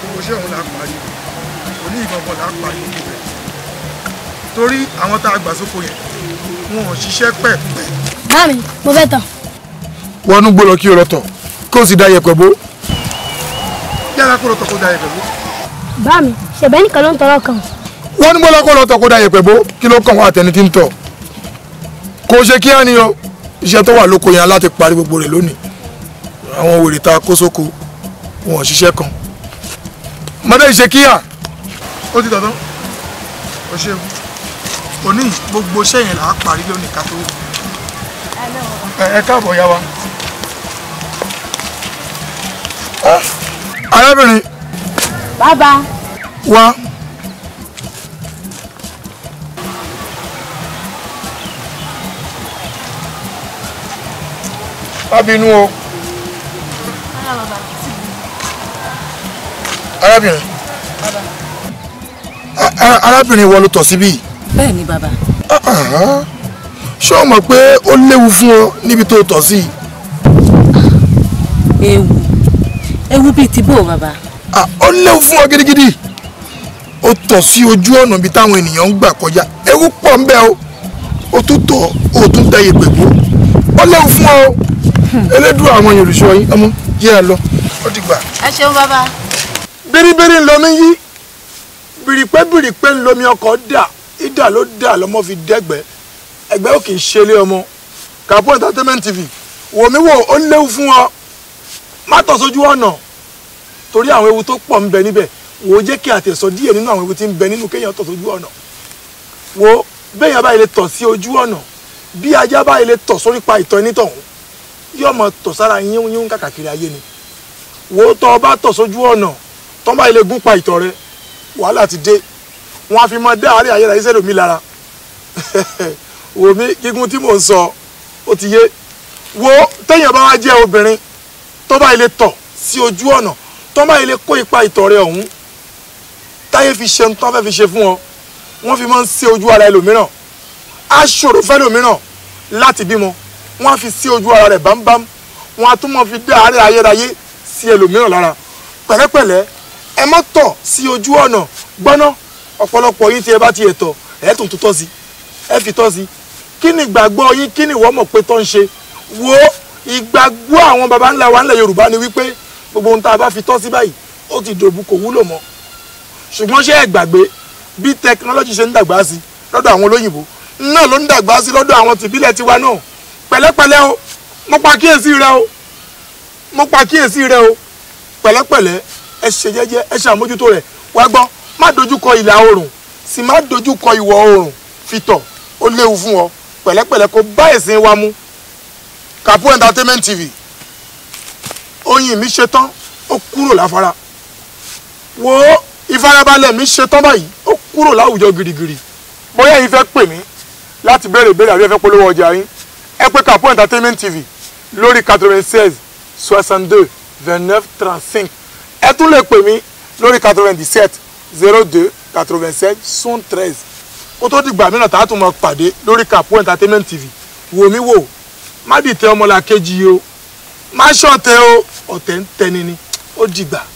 gbogbo iṣẹ́ òun là á parí òní ìgbọ̀ngàn là á parí gbogbo rẹ̀ torí àwọn tá a gbà sóko yẹn wọn ò ṣiṣẹ́ pẹ̀pẹ̀. Mami, mo fẹ́ tán. wọnú gbó lọ kí o lọ tọ̀ kó o sì da yẹ̀pẹ̀ bó. yára kó lọ tọ̀ kó da yẹ̀pẹ̀ bó. Bá mi, ṣẹ̀bẹ́ nìkan ló ń tọrọ kan. wọnú gbó lọ kó lọ tọ̀ kó da yẹ̀pẹ̀ bó kí ló kàn wá àtẹni tí ń tọ̀. kò ṣe kí á ní o iṣẹ́ tó wà lóko yẹn láti parí gbogbo rẹ̀ lónìí àwọn wèrè ta kó sóko wọn ò ṣiṣẹ́ kan. mọ́tẹ́ ìṣe kíyà ó ti tọ̀tọ̀ ó ṣe òní gbogbo iṣẹ́ yẹn là á parí lónìí ká tó ẹ ẹ káàbọ̀ yá wa. Ah, arábìnrin Bàbá. wá. má bínú o. arábìnrin A- a- arábìnrin wọ ló tọ̀ síbí yìí. bẹ́ẹ̀ ni bàbá Àhán. ṣé o mọ̀ pé ó léwu fún ọ níbi tó tọ̀ sí yìí? ewu ewu bíi ti bò bàbá Ah, ó léwu fún ọ gidigidi ó tọ̀ sí ojú ọ̀nà ibi táwọn ènìyàn ń gbà kọjá ewu pọ̀ ń bẹ o ó tún tọ̀ ó tún tẹ ìpè bó ó léwu fún ọ o elédùn àwọn èèyàn olùṣọ́ yín ọmọ jẹ́ ẹ lọ ó ti gbà. ẹ ṣeun bàbá bíríbírí ńlọmi yí bìrìpẹ́ bìrìpẹ́ ńlọmi ọkọ̀ dà ìdà ló dà lọ́mọ fi dẹ́gbẹ́ ẹgbẹ́ ò kì í ṣe ilé ọmọ Kapo entertainment tv wò mí wò ó léwu fún ọ má tọ̀ sójú ọ̀nà torí àwọn ewu tó pọ̀ ń bẹ níbẹ̀ wò ó jẹ́ kí àtẹ̀sọ díẹ̀ nínú àwọn ewu tí ń bẹ nínú kéèyàn tọ̀ sójú ọ̀nà wò ó béèyàn báyìí lè tọ̀ sí ojú ọ̀nà bí ajá báyìí lè tọ̀ sórí pa ìtọ̀ ẹnítọ̀hún yóò mọ tọ̀ sára yín yín kàkàkiri ayé ni wò ó tọ́ ọ bá tọ̀ sójú ọ̀nà tọ́ bá ilé gún pa ìtọ̀ rẹ wàhálà ti dé wọn á fi máa dá àárẹ̀ ayé láyé mi lára wò mí gígùn tí mò ń sọ ó ti yé wo téèyàn bá wá jẹ́ obìnrin tó bá ilé tọ̀ sí ojú ọ̀nà tó bá ilé kó ipa ìtọ̀ rẹ ọ̀hún táyé fi ṣe tó fẹ́ fi ṣe fún ọ wọ́n fi máa ń ṣe ojú ara ẹlòmíràn á ṣòro fẹ́lòmíràn láti bímọ wọ́n á fi sí ojú ara rẹ̀ bámbám wọ́n á tún máa fi dá àárẹ̀ ayérayé sí ẹlòmíràn lára pẹ̀lẹ́pẹ̀lẹ́ ẹ má tọ̀ sí ojú ọ̀nà gbọ́ná ọ̀pọ̀lọpọ̀ yín tí ẹ bá ti ẹ̀ tọ̀ ẹ̀ tún tún tọ́ sí ẹ fi tọ́ sí kí ni ìgbàgbọ́ yín kí ni ìwọ mọ̀ pé tọ́ ń ṣe wo ìgbàgbọ́ àwọn baba ńlá wa ńlẹ̀ Yorùbá ni wípé gbogbo ohun tá a bá fi tọ́ sí báyìí ó ti dòbu kò wúlò mọ́ ṣùgbọ́n ṣé ẹ gbàgbé bí tẹkinọ́lọ́jì ṣe ń dàgbà sí lọ́dọ̀ àwọn olóyìnbó náà ló ń dàgbà sí lọ́dọ̀ àwọn tìbílẹ̀ tiwa náà pẹ̀lẹ́pẹ̀lẹ́ o mo pa kíyèsí rẹ o mo pa kíyèsí rẹ o pẹ̀lẹ́pẹ̀lẹ́ ẹ ṣe jẹ́jẹ́ ẹ ṣe àmójútó rẹ̀ wá gbọ́ má dojúkọ ìlà oòrùn sì má dojúkọ ìwọ̀ oòrùn fìtọ̀ ó léwu fún ọ pẹ̀lẹ́pẹ̀lẹ́ kó bá ẹ̀sìn wa mú Kapo entertainment tv oyin mi ṣetán ó kúrò láfara wo ìfarabalẹ̀ mi ṣetán báyìí ó kúrò láwùjọ girigiri bóyá yìí fẹ́ pè mí láti béèrè ìbéèrè àbí ẹ fẹ́ polówó ọjà yín ẹ pè Kapo entertainment tv lórí quatre-vingt-seize soixante-deux vingt-neuf trente-cinq ẹ tún lè pè mí lórí quatre-vingt-dix-sept zero deux quatre-vingt-sept soixante-treize kó tó dìgbà mìíràn tá a tún mọ pàdé lórí Kapo entertainment tv wò mí wò má dìtẹ̀ ọmọlàkejì o má ṣọ̀tẹ̀ o ọ̀tẹ̀ ń tẹni ni ó dìgbà.